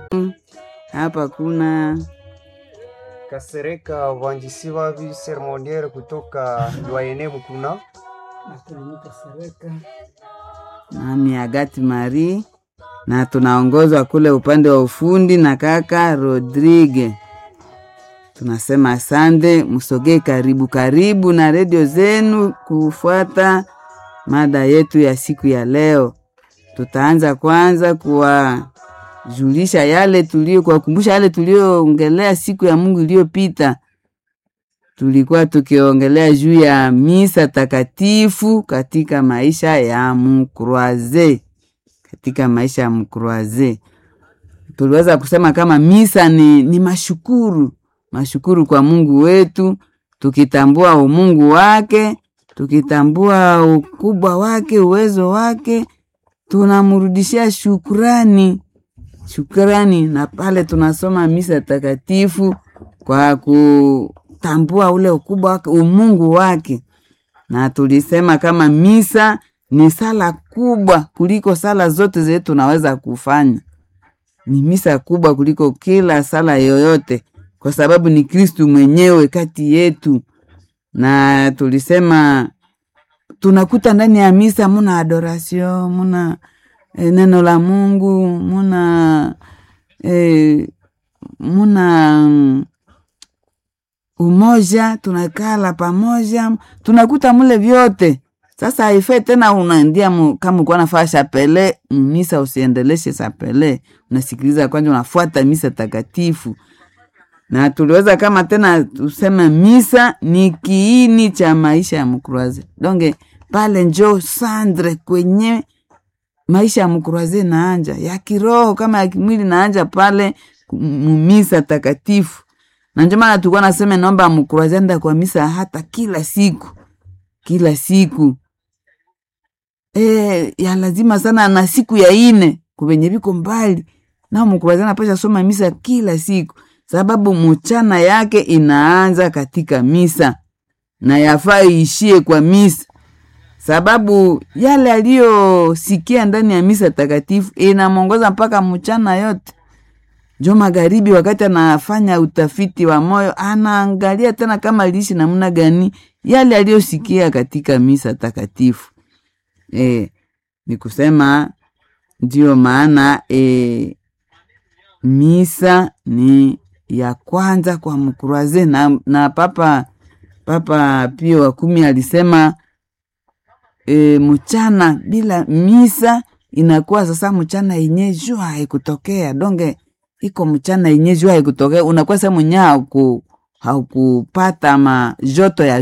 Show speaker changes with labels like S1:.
S1: hapa kuna
S2: Kasereka Vanjisivavi seremoniere kutoka Lwaene Mukuna.
S1: nami Agati Mari na tunaongozwa kule upande wa ufundi na kaka Rodrigue. Tunasema asante, msogee karibu karibu na redio zenu kufuata mada yetu ya siku ya leo. Tutaanza kwanza kuwajulisha yale tulio, kuwakumbusha yale tulioongelea siku ya Mungu iliyopita. Tulikuwa tukiongelea juu ya misa takatifu katika maisha ya mkroaze, katika maisha ya mkroaze tuliweza kusema kama misa ni, ni mashukuru mashukuru kwa Mungu wetu, tukitambua umungu wake, tukitambua ukubwa wake, uwezo wake, tunamrudishia shukrani shukrani, na pale tunasoma misa takatifu kwa kutambua ule ukubwa wake, umungu wake, na tulisema kama misa ni sala kubwa kuliko sala zote zile tunaweza kufanya ni misa kubwa kuliko kila sala yoyote, kwa sababu ni Kristu mwenyewe kati yetu. Na tulisema tunakuta ndani ya misa muna adoration, muna e, neno la Mungu, muna e, muna mm, umoja, tunakala pamoja, tunakuta mule vyote. Sasa haifai tena unaendia mu, kama ukuwa nafaa shapele misa, usiendeleshe shapele, unasikiliza kwanza, unafuata misa takatifu. Na tuliweza kama tena tuseme misa ni kiini cha maisha ya mkruaze, donge pale njo sandre kwenye maisha ya mkruaze naanja ya kiroho kama ya kimwili naanja pale mumisa takatifu, na njo maana tulikuwa nasema naomba mkruaze enda kwa misa hata kila siku kila siku e, ya lazima sana na siku ya ine kuvenye viko mbali nao mkurazi anapasha soma misa kila siku, sababu mchana yake inaanza katika misa na yafaa iishie kwa misa, sababu yale aliyosikia ndani ya misa takatifu inamwongoza mpaka mchana yote. Njo magharibi, wakati anafanya utafiti wa moyo, anaangalia tena kama liishi namna gani yale aliyosikia katika misa takatifu. E, ni kusema ndiyo maana e, misa ni ya kwanza kwa mkuraze na, na papa Papa Pio wa kumi alisema e, mchana bila misa inakuwa sasa mchana yenye jua haikutokea donge iko mchana yenye jua haikutokea, unakuwa sehemu nye hauku haukupata majoto ya